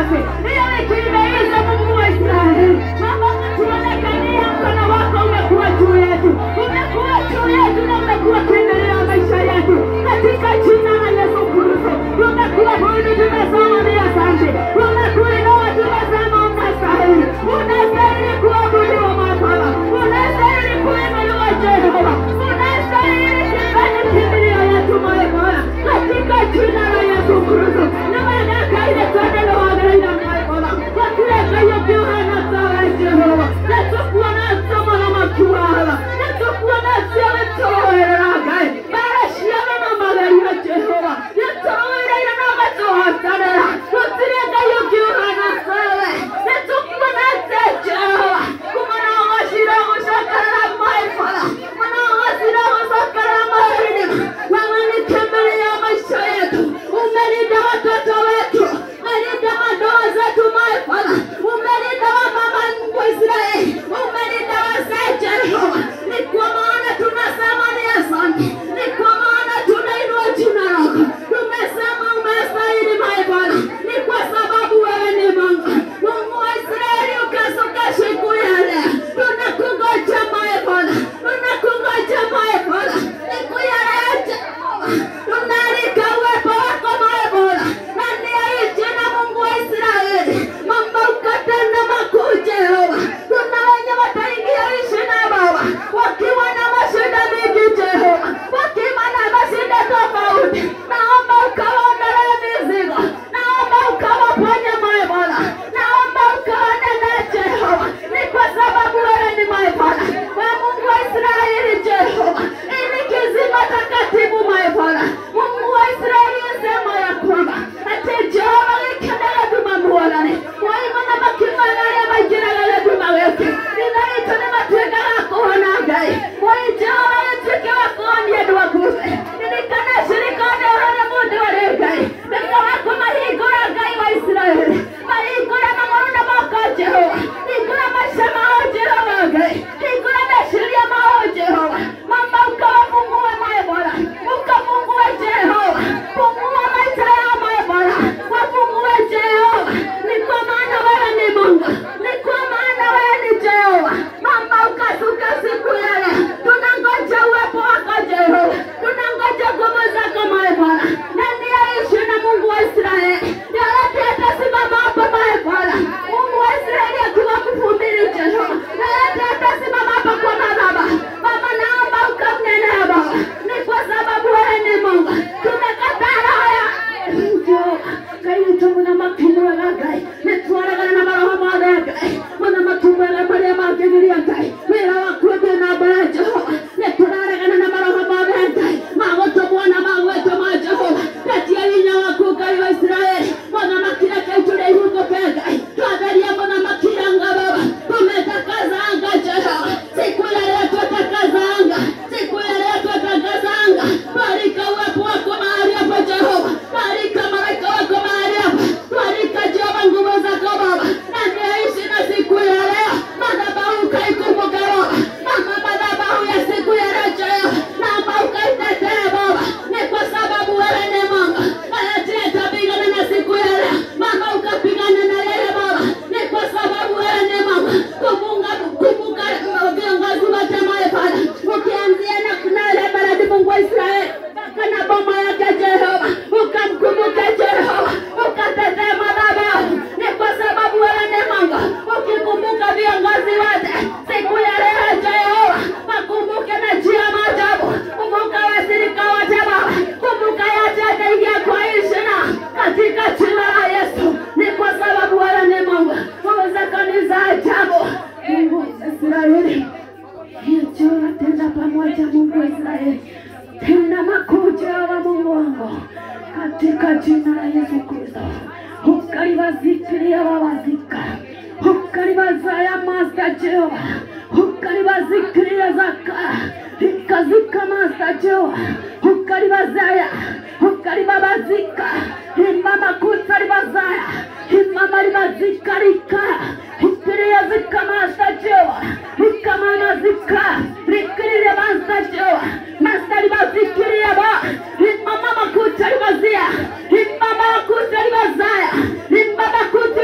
safi. Hiyo wiki imeisha, Mungu wa Israeli. Baba, tuonekania mkono wako umekuwa juu yetu, umekuwa juu yetu na umekuwa kuendelea maisha yetu katika jina la Yesu Kristo. Umekuwa huni, tumesema ni asante. Umekuinua, tumesema unastahili, unastahili kuabudiwa Baba, unastahili kuinuliwa Jehova, unastahili kibali kimbilio yetu moyo Bwana, katika jina la Yesu Kristo. Na wanaka ile tendo la wagaida moyo Bwana, wakuleka hiyo kiuhana sawa Jehova, na tukuwa na somo la makuala, na tukuwa na sewe toera gai, bara shiana na magari ya Jehova, ya toera ya na matoa sanera, utireka hiyo kiuhana sawa, na tukuwa na se Jehova, kumana washira ushakara maifala, kumana washira ushakara maifala, wewe ni tembele ya maisha yetu, umelinda watoto wetu, umelinda madoa zetu maifala, umelinda wamama wa Israeli, umelinda wazee Jehova, ni kwa maana tunasema ni asante, ni kwa maana tunainua jina lako, tumesema umestahili maibada, ni kwa sababu wewe ni Mungu, Mungu wa Israeli, ukasuka siku ya leo, tunakungoja maibada, tunakungoja maibada, siku ya leo Jehova, tunaalika uwepo wako maibada, ndani ya hii jina Mungu wa Israeli, mambo ukatenda makuu Jehova, kuna wenye wataingia ishi na Baba wakiwa na mashida mingi Jehova, wakiwa na mashida tofauti, naomba ukawaondolee mizigo, naomba ukawaponye moyo Bwana, naomba ukawanenee Jehova, ni kwa sababu wewe ni moyo Bwana, we Mungu wa Israeli Jehova, ili kizima takatifu moyo Bwana, Mungu wa Israeli sema ya kwamba ati Jehova wikendele tumamuonane waimana makimanale majira gale tumaweke ninaita ni matweka gakuhona ngai wai Jehova wituike wakuonie dwakufe nilikana shirikane uhane mundu wari ngai nika wako mahingura ngai wa Israeli mahingura mamoruna moko Jehova hingura maisha mao Jehova ngai hingura meciria mao Jehova mama ukawafungue moyo Bwana ukafungue Jehova fungua maisha yao moyo Bwana wafungue Jehova ni kwa maana wewe ni Mungu ni kwa maana wewe ni Jehova mama ukasuka siku ya leo tunangoja uwepo wako Jehova tunangoja nguvu zako moyo Bwana ndani ya ishi na Mungu wa Israeli yoyote atasimama hapo moyo Bwana Mungu wa Israeli akiwa kufumbiri Jehova yoyote atasimama hapo kwa madhaba Baba naomba ukamnenea Baba ni kwa sababu wewe ni Mungu tumekataa roho ya kaitunguna matumuraga ngai nitwaragana na maroho mothe ngai mana matumuraga maria mangigiria ngai wira waku thĩ na mbere jehova nĩtũraregana na maroho mothe ngai magũtũmwo na magwĩtwo ma jehova retia hinya waku ngai wa israeli mũthamaki reke itũrĩa ihungũke ngai twatheria mũthamaki anga baba tumetakazanga jehova siku ya leo twatakazanga siku ya leo twatakazanga barika uwepo wako mahali hapa jehova barika malaika wako mahali hapa barika jehova nguvu zako baba na niaishi na siku ya leo madhabahu ukaikumbuka baba mama madhabahu ya siku ya leo jehova naomba ukaitetee baba ni kwa sababu wewe ni mungu ayatie tapigana na siku ya leo mama ukapigana na yeye baba ni kwa sababu wewe ni mungu kumunga kumbuka viongozi wote moyo bwana ukianzia na kunale baradi mungu wa israeli mpaka na boma yake jehova ukamkumbuke jehova ukatetee madhabahu ni kwa sababu wewe ni mungu ukikumbuka viongozi wote siku ya leo jehova wakumbuke na njia maajabu kumbuka wasirika wote baba kumbuka yote ataingia kwa hii shina katika jina la yesu ni kwa sababu wewe ni mungu nguvu zako ni za ajabu mungu wa israeli Jehova tenda pamoja Mungu wa Israeli, tenda makuu Jehova Mungu wangu, katika jina la Yesu Kristo, ukaliwazikilia wawazika, ukalibazaya Master Jehova, ukaliwazikilia zaka, ikazika Master Jehova, ukalibazaya, ukalibabazika, imama kutalibazaya, imama libazikalika, ikilia zika Master Jehova, ikamama zika, likilia Master Jehova, Master libazikilia ba, imama makutalibazia, imama makutalibazaya, imama kutalibazaya,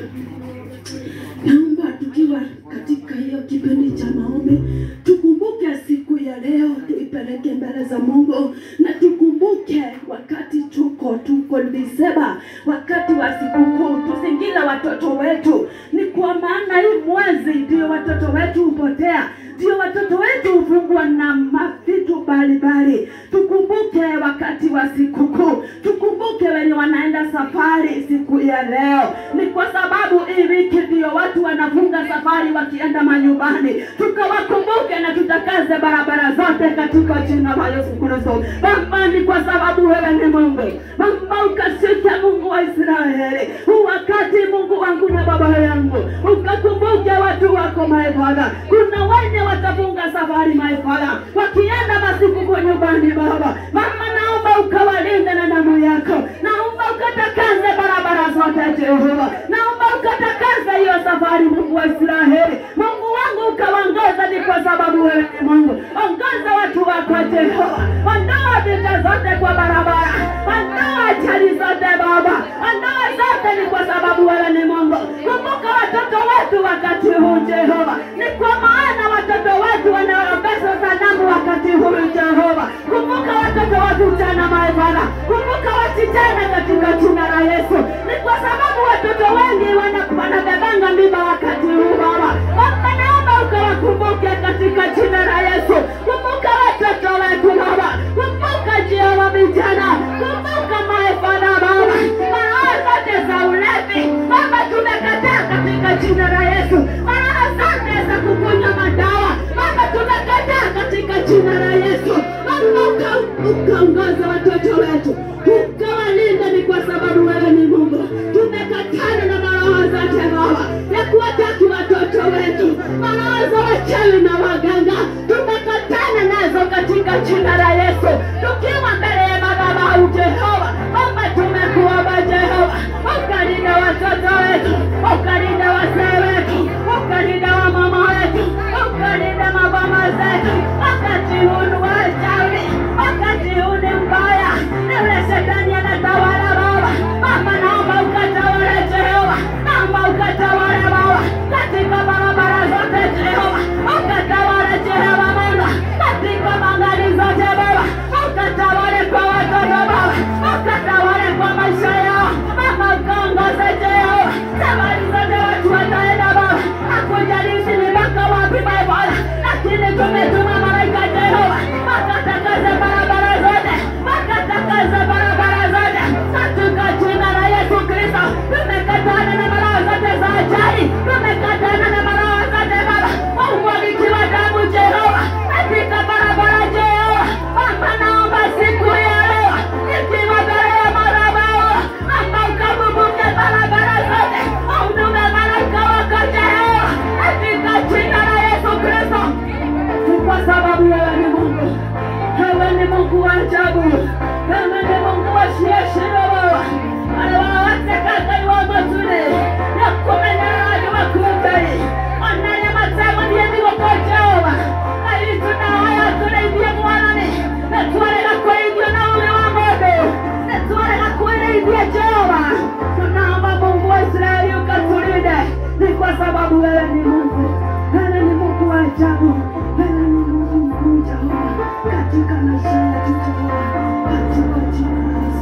naomba tukiwa katika hiyo kipindi cha maombi tukumbuke siku ya leo tuipeleke mbele za mungu na tukumbuke wakati tuko tuko Disemba, wakati wa sikukuu tusingile watoto wetu ni kwa maana hii mwezi ndio watoto wetu hupotea ndio watoto wetu hufungwa na mavitu mbalimbali tukumbuke wakati wa sikukuu tukumbuke wenye wanaenda safari siku ya leo ni kwa sababu hii wiki ndio watu wanafunga safari wakienda manyumbani tukawakumbuke na tutakaze barabara zote katika jina la yesu kristo baba ni kwa sababu wewe ni mungu baba ukashike mungu wa israeli huu wakati mungu wangu na baba yangu ukakumbuke watu wako maefadha kuna wenye watafunga safari maefadha wakienda masikuku nyumbani baba mama naomba ukawalinde na damu yako naomba ukatakaze barabara zote jehova naomba ukatakaze hiyo safari mungu wa israeli mungu wangu ukawangoza ni kwa sababu wewe ni mungu ongoza watu wako jehova ondoa vita zote kwa barabara ondoa ajali zote baba ondoa zote ni kwa sababu wewe ni mungu kumbuka watoto wetu wakati huu jehova ni kwa maana watoto wetu wanaombesha sanamu wakati huu jehova kumbuka watoto wa vijana maebana kumbuka wasichana katika jina la yesu ni kwa sababu watoto wengi wana- wanabebanga mimba wakati huu baba baba naomba ukawakumbuke katika jina la yesu kumbuka watoto wetu baba kumbuka jehova vijana kumbuka maefana baba maraha zote za ulevi baba tumekataa katika jina la yesu maraha zote za kukunywa madawa baba tumekataa katika jina la yesu baba uka- ukaongoza watoto wetu ukawalinda ni kwa sababu wewe ni mungu tumekatana na maroho zote baba ya kuwataki watoto wetu maroho za wachawi na waganga tumekatana nazo katika jina la yesu tukiwa mbele ya madhabahu jehova baba tumekuomba jehova ukalinda watoto wetu ukalinda wasee wetu ukalinda wamama wetu ukalinda mabama zetu wakati huu ni wa wachawi wakati huu ni mbaya ni ule shetani anatawala baba baba naomba ukatawale jehova naomba ukatawale baba katika barabara zote jehova ukatawale jehova mungu katika magari zote baba ukatawale kwa watoto baba ukatawale kwa maisha yao baba ukaongoze jehova safari zote watu wataenda baba hakujalishi ni mpaka wapi baba lakini tumetuma malaika jehova wakatakaze barabara zote wakatakaze barabara zote katika jina la yesu kristo tumekatana na maraha zote za ajali tumekatana na maraha zote baba umwagikiwa damu jehova katika barabara jehova baba naomba siku ya leo ikiwa mbele ya madhabahu baba ukabubuke barabara zote unume malaika wako jehova katika jina la yesu kristo ni kwa sababu wewe ni Mungu, wewe ni Mungu wa ajabu, wewe ni Mungu wa shiashiro Baba. Wale wawatekaka iwa mazuri ya kumenyera watu wakutai wananya matemo ndiye ndiwo kwa Jehova na ili tunahaya tunaibia mwanani na tuwalega kwa hivyo na ule wa modo na tuwalega kuileibia Jehova. Tunaomba Mungu wa Israeli ukatulinde, ni kwa sababu wewe ni Mungu, wewe ni Mungu wa ajabu, wewe ni Mungu mkuu Jehova, katika maisha yetu Jehova, katika jina la Yesu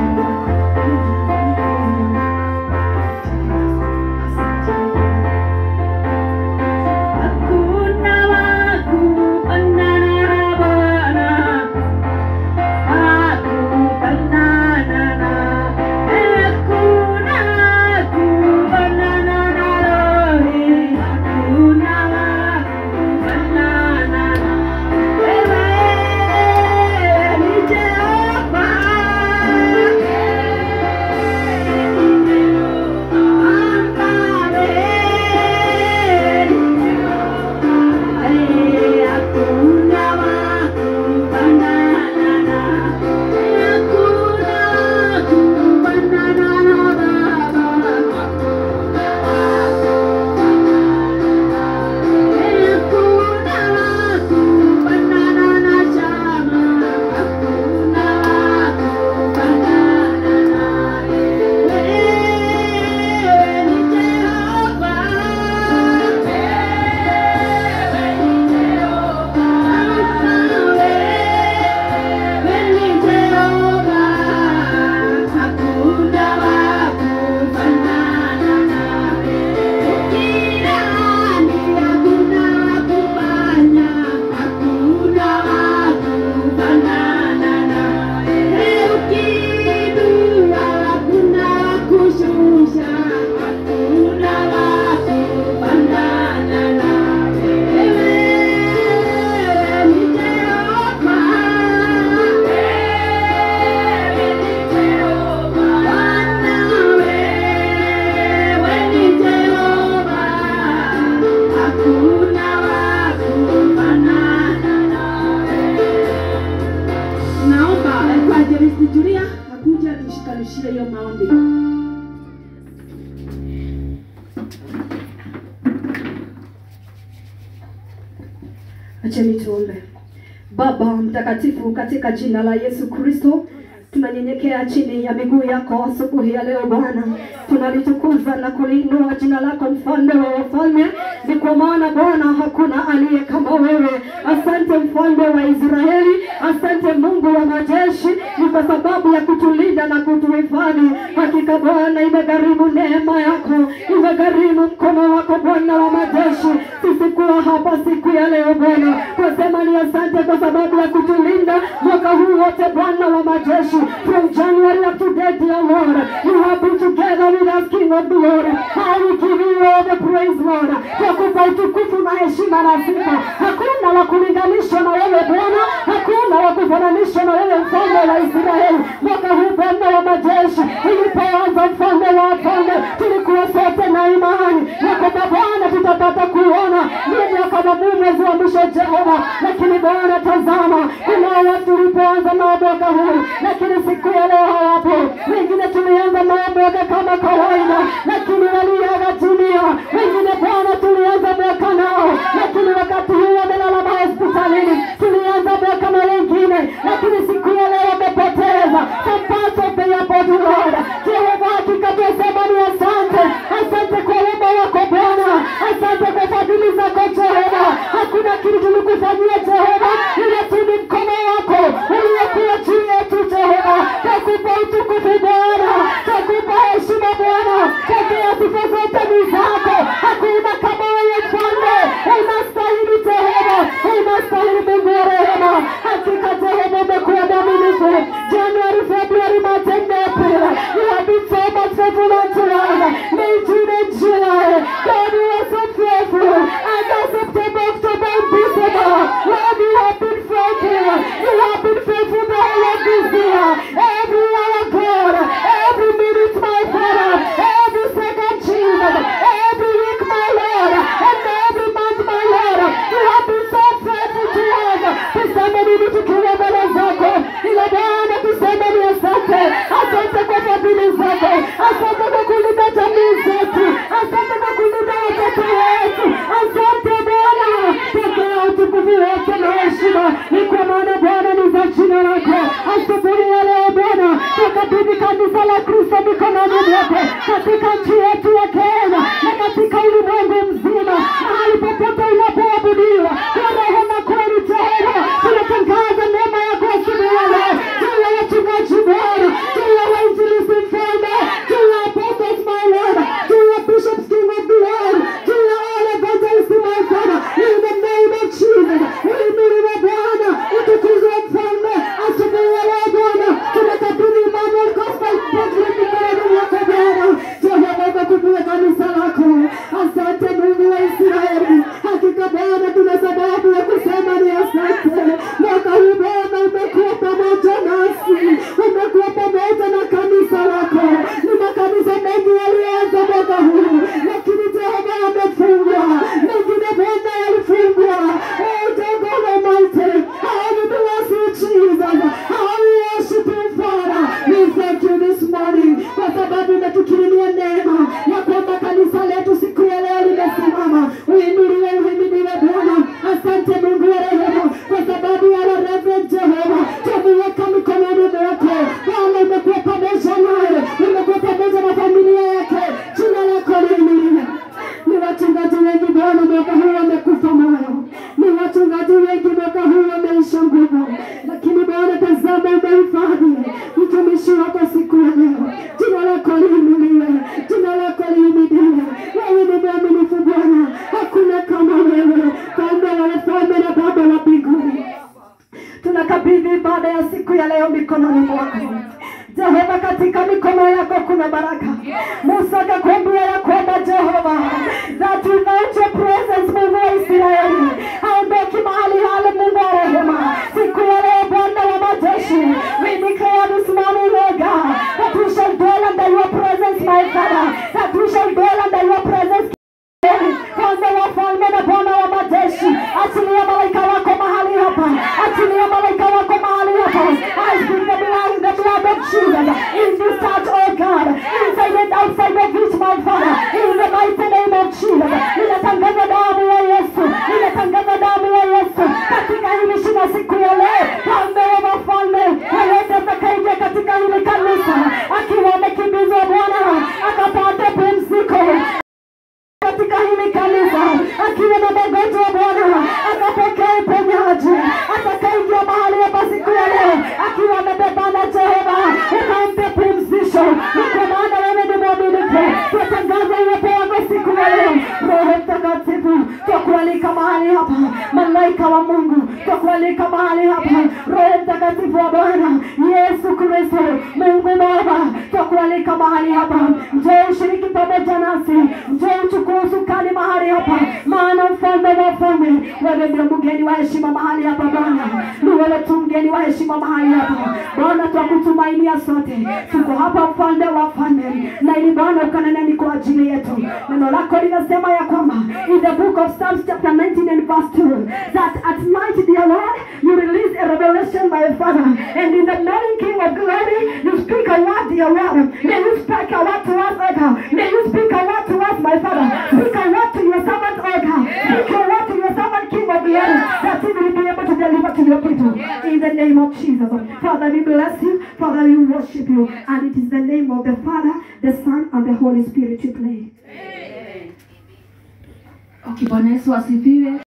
Kristo. Hakuna wa kufanana na Bwana. Hakufanana na, hakuna kufanana na Rohi. Acheni tuombe. Baba mtakatifu, katika jina la Yesu Kristo tunanyenyekea chini ya miguu yako asubuhi ya leo Bwana, tunalitukuza na kuliinua jina lako, mfalme wa wafalme. Ni kwa maana Bwana hakuna aliye kama wewe. Asante mfalme wa Israeli, asante Mungu wa majeshi, ni kwa sababu ya kutulinda na kutuhifadhi. Hakika Bwana, imegharimu neema yako, imegharimu mkono wako Bwana wa majeshi, sisi kuwa hapa siku ya leo Bwana, twasema ni asante kwa sababu ya kutulinda mwaka huu wote Bwana wa majeshi, from January up to date, dear Lord, you have been together with us, King of glory. I will give you all the praise, Lord. Twakupa utukufu na heshima na sifa. Hakuna wa kulinganishwa na wewe Bwana, hakuna wa kufananishwa na wewe mfalme wa Israeli. Mwaka huu Bwana wa majeshi, ulipoanza mfalme wa wafalme, tulikuwa sote na imani ya kwamba Bwana tutapata kuona ni mwaka wa mwezi wa mwisho Jehova, lakini Bwana tazama, kuna watu tulipoanza nao mwaka huu, lakini siku ya leo hawapo. Wengine tulianza nao mwaka kama kawaida, lakini waliaga dunia. Wengine Bwana tulianza mwaka nao, lakini wakati huu wamelala mahospitalini. Tulianza mwaka na wengine, lakini siku ya leo wamepoteza some parts of their body, Lord. Jehova, hakika tunasema ni asante, asante kwa wema wako Bwana, asante kwa fadhili zako Jehova. Hakuna kitu tulikufanyia Jehova, ila tu ni mkono wako uliokuwa juu yetu Jehova. Takupa utukufu Bwana, takupa heshima Bwana, pokea sifa zote ni zako. Hakuna kama wewe mfalme, unastahili Jehova, unastahili Mungu wa rehema. Hakika Jehova umekuwa mwaminifu. January, February, March and April, you have been so much faithful unto us. May, June and July, God you are so faithful. August, September, October and December, Lord you have been faithful. You have been faithful the whole of this year. Every hour, God, every minute, my Father, every second, Jesus, every week, my Lord, and every month, my Lord, you have been so faithful to us. Tuseme nini tukiwa mbele zako, ila Bwana tuseme ni asante, asante kwa fadhili zako, asante kwa kulinda jamii zetu, asante kwa kulinda watoto wetu, asante Bwana, pokea utukufu wote na heshima, ni kwa maana Bwana ni za jina lako. Asubuhi ya leo Bwana, tukabidhi kanisa la Kristo mikononi mwako katika nchi yetu ya Kenya na katika ulimwengu mzima, mahali popote unapoabudiwa kwa roho na kweli. Jehova, tunatangaza neema yako asubuhi ya leo juu ya wachungaji Bwana, juu ya wainjilisti mfalme, juu ya apostles my Lord, juu ya bishops king of the world, juu ya all evangelists my Father, in the name of Jesus. Uhimiliwe Bwana, utukuzwe mfalme asubuhi ya leo Bwana, tunakabidhi Emmanuel Gospel Project mikononi mwako Bwana. Jehova, ukakubue kanisa lako. Asante Mungu wa Israeli, hakika Bwana tuna sababu ya kusema ni asante. Mwaka huu Bwana umekuwa pamoja nasi, umekuwa pamoja na kanisa lako. Ni makanisa mengi yalianza mwaka huu, lakini Jehova yamefungwa, mengine Bwana yalifungwa. Oh, Jehova Almighty, how we bless you Jesus, how we worship you Father. We thank you this morning kwa sababu umetukirimia neema ya kwamba kanisa letu siku ya leo limesimama. Uinuliwe, uhimidiwe Bwana. Asante Mungu wa rehema kwa sababu ya Reverend Jehova, tumeweka mikononi mwako Bwana. Umekuwa pamoja naye, umekuwa pamoja na familia yake. Jina lako liinuliwe. Ni wachungaji wengi Bwana mwaka huu wamekufa moyo, ni wachungaji wengi mwaka huu wameisha nguvu, lakini Bwana tazama, umehifadhi mtumishi wako siku ya leo. Jina lako liinuliwe, jina lako lihimidiwe. Wewe ni mwaminifu Bwana, hakuna kama wewe, Mfalme wa wafalme na Baba wa mbinguni. Tunakabidhi ibada ya siku ya leo mikononi mwako Jehova, katika mikono yako kuna baraka. Musa akakwambia ya kwamba Jehova, that without your presence, Mungu wa Israeli, haondoki mahali hale. Mungu wa rehema, siku ya leo Bwana wa majeshi, we declare this morning, Lord God, that we shall dwell under your presence, my Father, that we shall dwell under your presence Mfalme wa falme na Bwana wa majeshi, achilia malaika wako mahali hapa, achilia malaika wako mahali hapa. I speak the blood, the blood of Jesus in this church, oh God, inside and outside of this, my Father, in the mighty name of Jesus. Ninatangaza damu ya Yesu, ninatangaza damu ya Yesu twatangaza uwepo wako siku ya leo. Roho Mtakatifu, twakualika mahali hapa, malaika wa Mungu, twakualika mahali hapa, Roho Mtakatifu wa Bwana Yesu Kristo, Mungu Baba, twakualika mahali hapa, njoo ushiriki pamoja nasi, njoo uchukue usukani mahali hapa, maana mfalme wa wafalme, wewe ndio mgeni wa heshima mahali hapa Bwana, ni wewe tu mgeni wa heshima mahali hapa Bwana, twakutumainia sote, tuko hapa mfalme wa wafalme, na ili Bwana ukaneneni kwa ajili yetu. Neno lako linasema ya kwamba in the book of Psalms chapter 19 and verse 2 that at night dear Lord you release a revelation my Father and in the morning King of glory you speak a word dear Lord may you speak a word to us O God may you speak a word to us my Father speak a word to your servant O God speak a word to your servant King of glory that he will be able to deliver to your people in the name of Jesus Father we bless you Father we worship you and it is the name of the Father the Son and the Holy Spirit we pray Okay, Bwana Yesu asifiwe.